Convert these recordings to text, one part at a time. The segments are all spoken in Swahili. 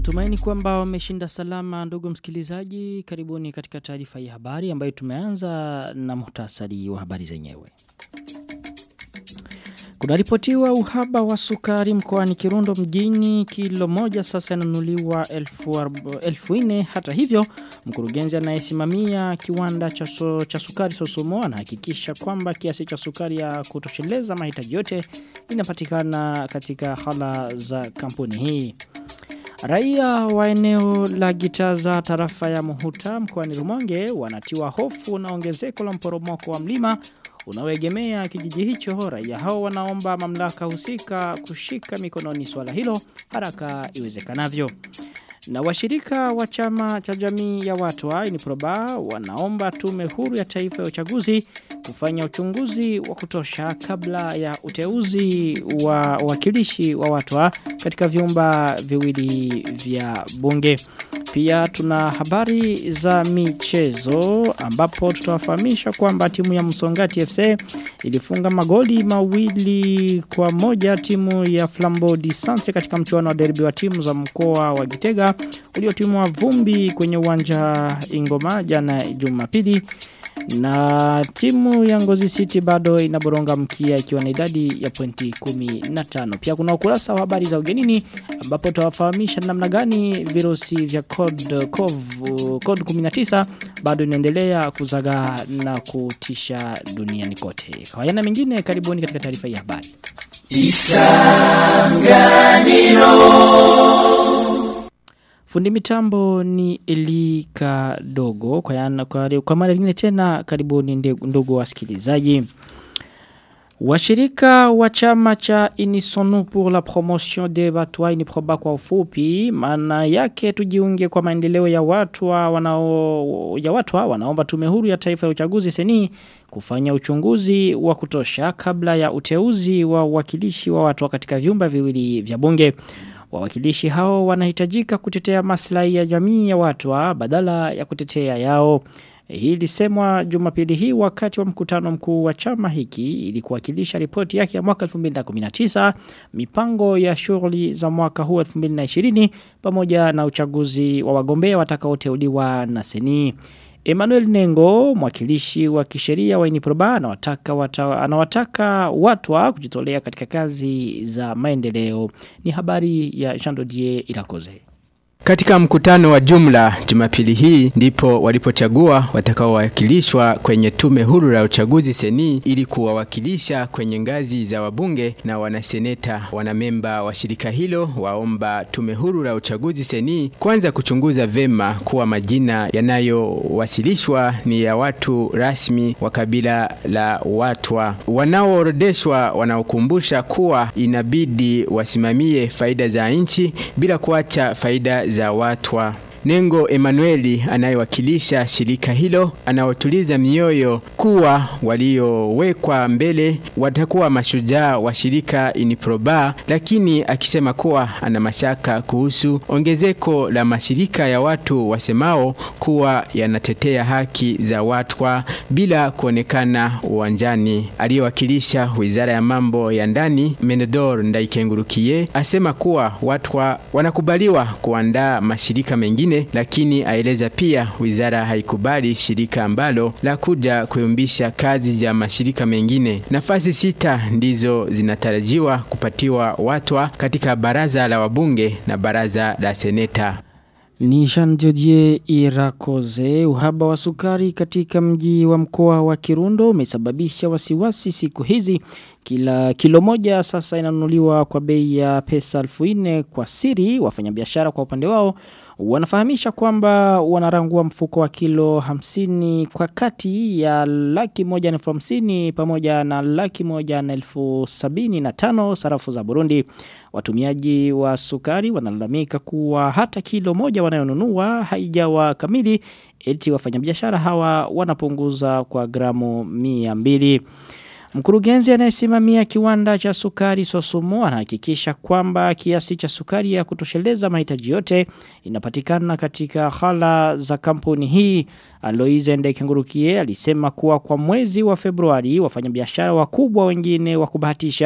Natumaini kwamba wameshinda salama ndugu msikilizaji. Karibuni katika taarifa ya habari ambayo tumeanza na muhtasari wa habari zenyewe. Kunaripotiwa uhaba wa sukari mkoani Kirundo mjini kilo moja sasa inanunuliwa elfu, elfu ine. Hata hivyo mkurugenzi anayesimamia kiwanda cha, so, cha sukari Sosomo anahakikisha kwamba kiasi cha sukari ya kutosheleza mahitaji yote inapatikana katika hala za kampuni hii. Raia wa eneo la Gitaza tarafa ya Muhuta mkoani Rumonge wanatiwa hofu na ongezeko la mporomoko wa mlima unaoegemea kijiji hicho. Raia hao wanaomba mamlaka husika kushika mikononi swala hilo haraka iwezekanavyo. Na washirika wa chama cha jamii ya watu wa Iniproba wanaomba tume huru ya taifa ya uchaguzi kufanya uchunguzi wa kutosha kabla ya uteuzi wa wakilishi wa watu wa katika vyumba viwili vya bunge. Pia tuna habari za michezo ambapo tutawafahamisha kwamba timu ya Msongati FC ilifunga magoli mawili kwa moja timu ya Flambeau di Centre katika mchuano wa derby wa timu za mkoa wa Gitega uliotimwa vumbi kwenye uwanja Ingoma jana Jumapili na timu ya Ngozi City bado inaboronga mkia ikiwa na idadi ya pointi 15. Pia kuna ukurasa wa habari za ugenini ambapo tutawafahamisha namna gani virusi vya code code, code 19 bado inaendelea kuzaga na kutisha duniani kote. Kwa yana mengine karibuni katika taarifa ya habari. Isanganiro Fundi mitambo ni Elika Dogo kwa, yana, kwa, kwa mara nyingine tena karibuni ndugu wasikilizaji. Washirika wa chama cha Unisonu pour la promotion des Batwa Iniproba kwa ufupi maana yake tujiunge kwa maendeleo ya watu wanao ya watu wanaomba tume huru ya taifa ya uchaguzi seni kufanya uchunguzi wa kutosha kabla ya uteuzi wa wakilishi wa watu katika vyumba viwili vya bunge. Wawakilishi hao wanahitajika kutetea maslahi ya jamii ya watu badala ya kutetea yao. Hii lisemwa jumapili hii wakati wa mkutano mkuu wa chama hiki ili kuwakilisha ripoti yake ya mwaka 2019, mipango ya shughuli za mwaka huu 2020 pamoja na uchaguzi wa wagombea watakaoteuliwa na seni. Emmanuel Nengo, mwakilishi wa kisheria wa Iniproba, anawataka wata, anawataka watu wa kujitolea katika kazi za maendeleo. Ni habari ya Jean Dodier Irakoze. Katika mkutano wa jumla Jumapili hii ndipo walipochagua watakaowakilishwa kwenye tume huru la uchaguzi seni ili kuwawakilisha kwenye ngazi za wabunge na wanaseneta. Wanamemba wa shirika hilo waomba tume huru la uchaguzi seni kwanza kuchunguza vema kuwa majina yanayowasilishwa ni ya watu rasmi wa kabila la Watwa. Wanaoorodeshwa wanaokumbusha kuwa inabidi wasimamie faida za nchi bila kuacha faida za watwa. Nengo Emanueli anayewakilisha shirika hilo anaotuliza mioyo kuwa waliowekwa mbele watakuwa mashujaa wa shirika Iniproba, lakini akisema kuwa ana mashaka kuhusu ongezeko la mashirika ya watu wasemao kuwa yanatetea haki za watwa bila kuonekana uwanjani. Aliyewakilisha wizara ya mambo ya ndani Menedor Ndaikengurukiye asema kuwa watwa wanakubaliwa kuandaa mashirika mengine lakini aeleza pia wizara haikubali shirika ambalo la kuja kuyumbisha kazi ya mashirika mengine. Nafasi sita ndizo zinatarajiwa kupatiwa watwa katika baraza la wabunge na baraza la seneta. Ni Jean Didier Irakoze uhaba wa sukari katika mji wa mkoa wa Kirundo umesababisha wasiwasi siku hizi kila kilo moja sasa inanunuliwa kwa bei ya pesa 1000 kwa siri wafanyabiashara kwa upande wao wanafahamisha kwamba wanarangua mfuko wa kilo 50 kwa kati ya laki moja na elfu hamsini pamoja na laki moja na elfu sabini na tano sarafu za Burundi. Watumiaji wa sukari wanalalamika kuwa hata kilo moja wanayonunua haijawa kamili eti wafanyabiashara hawa wanapunguza kwa gramu mia mbili. Mkurugenzi anayesimamia kiwanda cha sukari Sosumo anahakikisha kwamba kiasi cha sukari ya kutosheleza mahitaji yote inapatikana katika hala za kampuni hii. Aloise Ndekengurukie alisema kuwa kwa mwezi wa Februari wafanyabiashara wakubwa wengine wa kubahatisha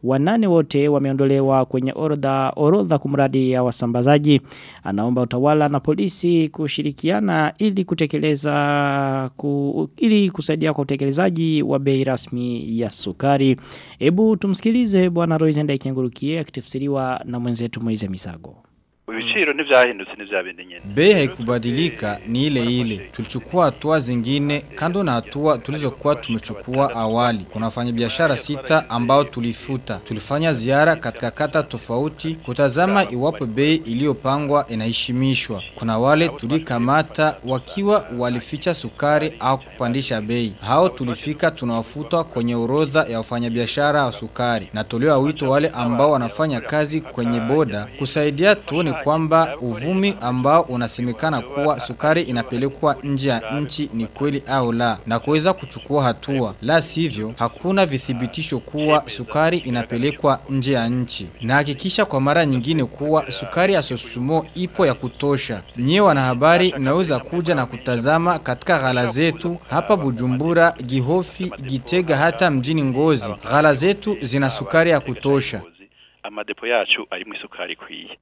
wanane wote wameondolewa kwenye orodha orodha kumradi ya wasambazaji. Anaomba utawala na polisi kushirikiana ili kutekeleza ku, ili kusaidia kwa utekelezaji wa bei rasmi ya sukari. Hebu tumsikilize bwana Roizenda Ikengurukie akitafsiriwa na mwenzetu Moize Misago. ibiciro ntivyahindutse ntivyabindi nyene Bei haikubadilika ni ile ile. Tulichukua hatua zingine kando na hatua tulizokuwa tumechukua awali. Kuna wafanyabiashara sita ambao tulifuta. Tulifanya ziara katika kata tofauti kutazama iwapo bei iliyopangwa inaheshimishwa. Kuna wale tulikamata wakiwa walificha sukari au kupandisha bei. Hao tulifika tunawafuta kwenye orodha ya wafanyabiashara wa sukari. Natolewa wito wale ambao wanafanya kazi kwenye boda kusaidia tuone kwamba uvumi ambao unasemekana kuwa sukari inapelekwa nje ya nchi ni kweli au la na kuweza kuchukua hatua. La sivyo hakuna vithibitisho kuwa sukari inapelekwa nje ya nchi. Na hakikisha kwa mara nyingine kuwa sukari ya Sosumo ipo ya kutosha. Nyie wanahabari mnaweza kuja na kutazama katika ghala zetu hapa Bujumbura, Gihofi, Gitega hata mjini Ngozi. Ghala zetu zina sukari ya kutosha. amadepo yacu arimwo isukari ikwiye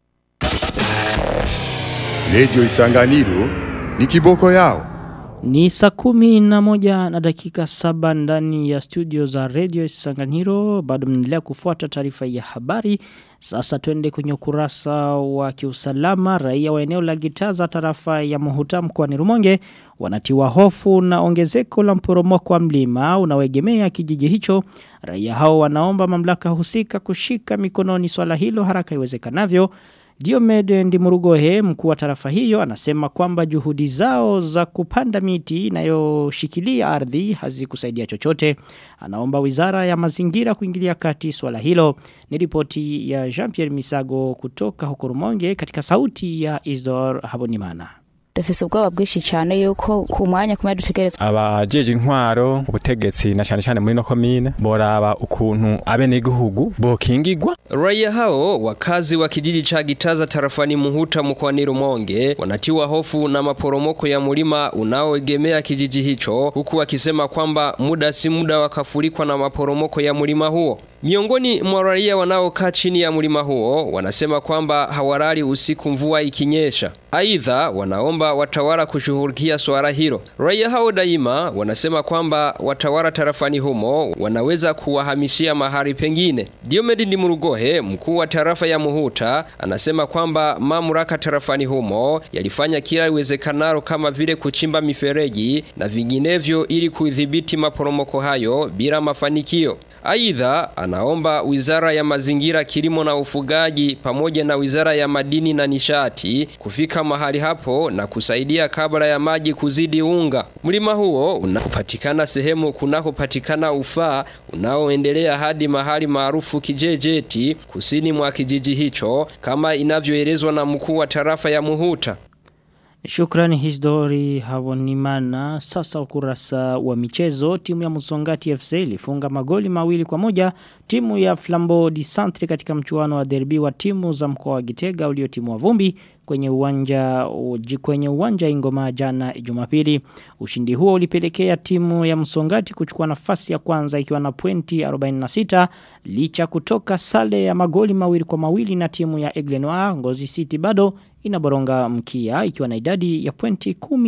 Radio Isanganiro ni kiboko yao. Ni saa kumi na moja na dakika saba ndani ya studio za Radio Sanganiro. Bado mnaendelea kufuata taarifa ya habari. Sasa twende kwenye ukurasa wa kiusalama. Raia wa eneo la Gitaza tarafa ya Muhuta mkoani Rumonge wanatiwa hofu na ongezeko la mporomoko wa mlima unaoegemea kijiji hicho. Raia hao wanaomba mamlaka husika kushika mikononi swala hilo haraka iwezekanavyo. Diomede Ndimurugohe mkuu wa tarafa hiyo anasema kwamba juhudi zao za kupanda miti inayoshikilia ardhi hazikusaidia chochote. Anaomba wizara ya mazingira kuingilia kati swala hilo. Ni ripoti ya Jean-Pierre Misago kutoka huko Rumonge katika sauti ya Isdor Habonimana. dufise ubwoba bwinshi cyane yuko ku mwanya kumwe dutegerezwa abajeje intwaro ubutegetsi na cyane cyane muri no komine boraba ukuntu abenegihugu bokingigwa Raia hao wakazi wa kijiji cha Gitaza tarafani Muhuta mkoani Rumonge wanatiwa hofu na maporomoko ya mulima unaoegemea kijiji hicho huku wakisema kwamba muda si muda wakafurikwa na maporomoko ya mulima huo. Miongoni mwa raia wanaokaa chini ya mlima huo wanasema kwamba hawalali usiku mvua ikinyesha. Aidha wanaomba watawala kushughulikia swala hilo. Raia hao daima wanasema kwamba watawala tarafani humo wanaweza kuwahamishia mahali pengine. Diomedi Ndimurugohe, mkuu wa tarafa ya Muhuta, anasema kwamba mamlaka tarafani humo yalifanya kila iwezekanalo kama vile kuchimba mifereji na vinginevyo ili kudhibiti maporomoko hayo bila mafanikio. Aidha, anaomba wizara ya mazingira, kilimo na ufugaji pamoja na wizara ya madini na nishati kufika mahali hapo na kusaidia kabla ya maji kuzidi unga. Mlima huo unapatikana sehemu kunakopatikana ufaa unaoendelea hadi mahali maarufu Kijejeti kusini mwa kijiji hicho kama inavyoelezwa na mkuu wa tarafa ya Muhuta. Shukrani Hisdori Hawonimana. Sasa ukurasa wa michezo. Timu ya Musongati FC ilifunga magoli mawili kwa moja. Timu ya Flambeau di Centre katika mchuano wa derby wa timu za mkoa wa Gitega uliotimua vumbi kwenye uwanja kwenye uwanja Ingoma jana Jumapili. Ushindi huo ulipelekea timu ya Msongati kuchukua nafasi ya kwanza ikiwa na pointi 46 licha kutoka sale ya magoli mawili kwa mawili na timu ya Eglenoir Ngozi City bado inaboronga mkia ikiwa na idadi ya pointi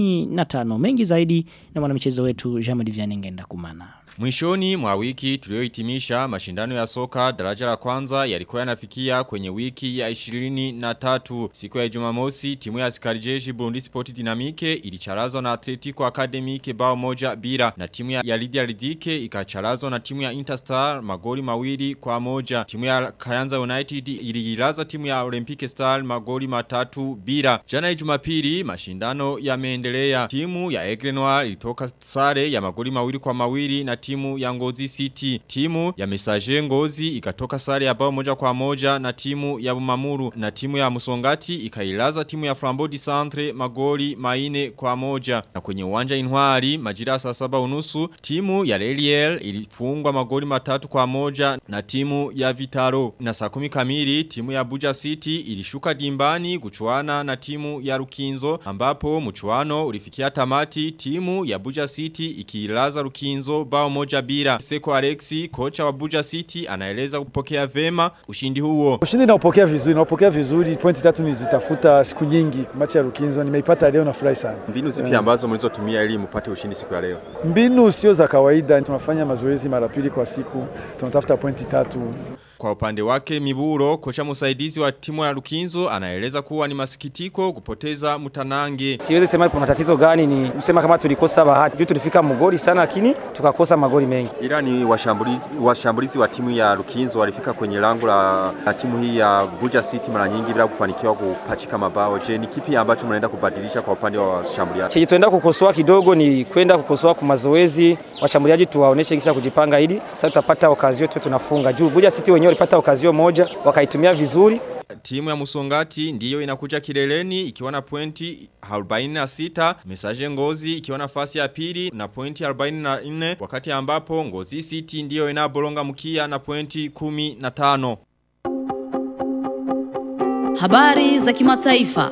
15 mengi zaidi na mwanamichezo wetu Jean-Marie Vianengenda kumana. Mwishoni mwa wiki tuliohitimisha mashindano ya soka daraja la kwanza yalikuwa yanafikia kwenye wiki ya 23 siku ya Jumamosi timu ya askari jeshi Burundi Sport Dynamique ilicharazwa na Atletico Academic bao moja bila na timu ya, ya Lydia Ridike ikacharazwa na timu ya Interstar magoli mawili kwa moja timu ya Kayanza United ililaza timu ya Olympic Star magoli matatu bila jana Jumapili mashindano yameendelea timu ya Aigle Noir ilitoka sare ya magoli mawili kwa mawili na timu ya Ngozi City. Timu ya Messager Ngozi ikatoka sare ya bao moja kwa moja na timu ya Bumamuru na timu ya Musongati ikailaza timu ya Flambeau di Centre magoli maine kwa moja. Na kwenye uwanja Intwari majira saa saba unusu timu ya Leliel ilifungwa magoli matatu kwa moja na timu ya Vitaro. Na saa kumi kamili timu ya Buja City ilishuka dimbani kuchuana na timu ya Rukinzo ambapo mchuano ulifikia tamati timu ya Buja City ikiilaza Rukinzo bao moja bila. Seko Alexi, kocha wa Buja City, anaeleza kupokea vema ushindi huo. Ushindi naupokea vizuri, naupokea vizuri. Pointi tatu nizitafuta siku nyingi. Machi ya Rukinzo nimeipata leo, nafurahi sana. Mbinu zipi ambazo mlizotumia ili mpate ushindi siku ya leo? Mbinu sio za kawaida, tunafanya mazoezi mara pili kwa siku, tunatafuta pointi tatu. Kwa upande wake Miburo, kocha msaidizi wa timu ya Lukinzo, anaeleza kuwa ni masikitiko kupoteza Mutanange. Siwezi sema kuna tatizo gani, ni kusema kama tulikosa bahati. Juu tulifika mgoli sana, lakini tukakosa magoli mengi. Ila ni washambulizi, washambulizi wa timu ya Lukinzo walifika kwenye lango la, la timu hii ya Buja City mara nyingi bila kufanikiwa kupachika mabao. Je, ni kipi ambacho mnaenda kubadilisha kwa upande wa washambuliaji? Chenye tuenda kukosoa kidogo ni kwenda kukosoa kwa mazoezi, washambuliaji tuwaoneshe jinsi ya kujipanga ili sasa tutapata okazio tu tunafunga. Juu Buja City wenyewe walipata okazio moja wakaitumia vizuri. Timu ya Musongati ndiyo inakuja kileleni ikiwa na pointi 46, Mesaje Ngozi ikiwa nafasi ya pili na pointi 44 wakati ambapo Ngozi City ndiyo inabolonga mkia na pointi 15. Habari za kimataifa.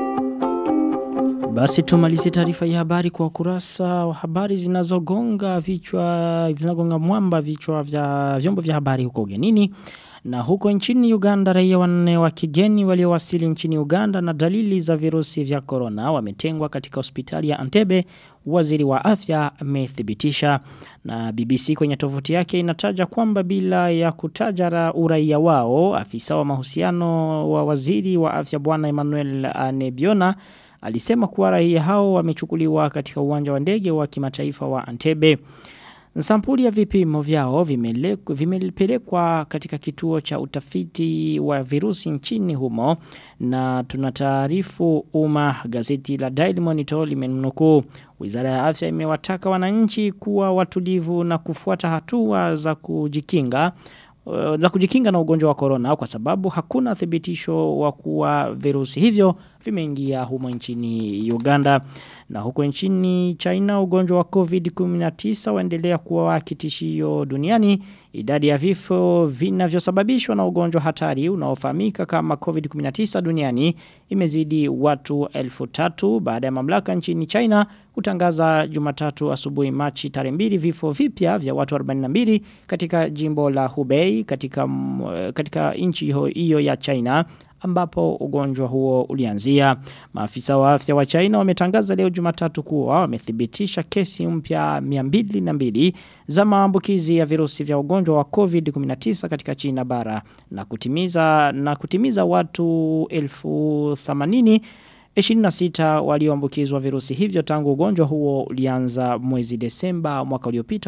Basi tumalizie taarifa ya habari kwa kurasa wa habari zinazogonga vichwa zinagonga mwamba vichwa vya vyombo vya habari huko ugenini. Na huko nchini Uganda raia wanne wa kigeni waliowasili nchini Uganda na dalili za virusi vya corona wametengwa katika hospitali ya Antebe waziri wa afya amethibitisha na BBC kwenye tovuti yake inataja kwamba bila ya kutaja uraia wao afisa wa mahusiano wa waziri wa afya bwana Emmanuel Anebiona alisema kuwa raia hao wamechukuliwa katika uwanja wa ndege wa kimataifa wa Antebe. Sampuli ya vipimo vyao vimepelekwa katika kituo cha utafiti wa virusi nchini humo na tunataarifu umma gazeti la Daily Monitor limenukuu Wizara ya Afya imewataka wananchi kuwa watulivu na kufuata hatua za kujikinga la kujikinga na ugonjwa wa corona kwa sababu hakuna thibitisho wa kuwa virusi hivyo vimeingia humo nchini Uganda na huko nchini China ugonjwa wa COVID-19 waendelea kuwa kitishio duniani idadi ya vifo vinavyosababishwa na ugonjwa hatari unaofahamika kama COVID-19 duniani imezidi watu elfu tatu baada ya mamlaka nchini China kutangaza Jumatatu asubuhi Machi tarehe mbili vifo vipya vya watu 42 katika jimbo la Hubei katika katika nchi hiyo ya China ambapo ugonjwa huo ulianzia. Maafisa wa afya wa China wametangaza leo Jumatatu kuwa wamethibitisha kesi mpya 202 za maambukizi ya virusi vya ugonjwa wa COVID-19 katika China bara na kutimiza na kutimiza watu elfu 80 26 walioambukizwa virusi hivyo tangu ugonjwa huo ulianza mwezi Desemba mwaka uliopita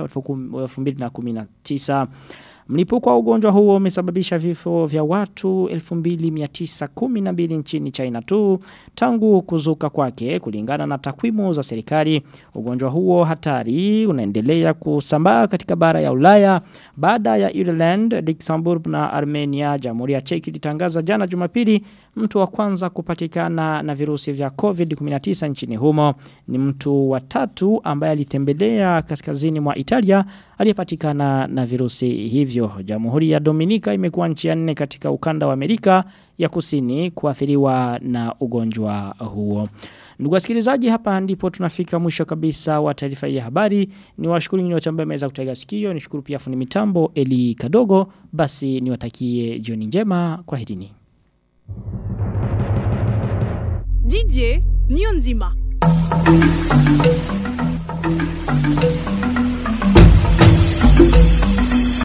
2019. Mlipuko wa ugonjwa huo umesababisha vifo vya watu 2912 nchini China tu tangu kuzuka kwake kulingana na takwimu za serikali. Ugonjwa huo hatari unaendelea kusambaa katika bara ya Ulaya baada ya Ireland, Luxembourg na Armenia. Jamhuri ya Czech ilitangaza jana Jumapili mtu wa kwanza kupatikana na virusi vya COVID-19 nchini humo. Ni mtu wa tatu ambaye alitembelea kaskazini mwa Italia aliyepatikana na virusi hivyo. Jamhuri ya Dominika imekuwa nchi ya nne katika ukanda wa Amerika ya Kusini kuathiriwa na ugonjwa huo. Ndugu wasikilizaji hapa ndipo tunafika mwisho kabisa wa taarifa ya habari. Ni washukuru nyinyi wote ambao mmeweza kutega sikio. Nishukuru pia fundi mitambo Eli Kadogo. Basi niwatakie jioni njema. Kwaherini. Didier Nionzima.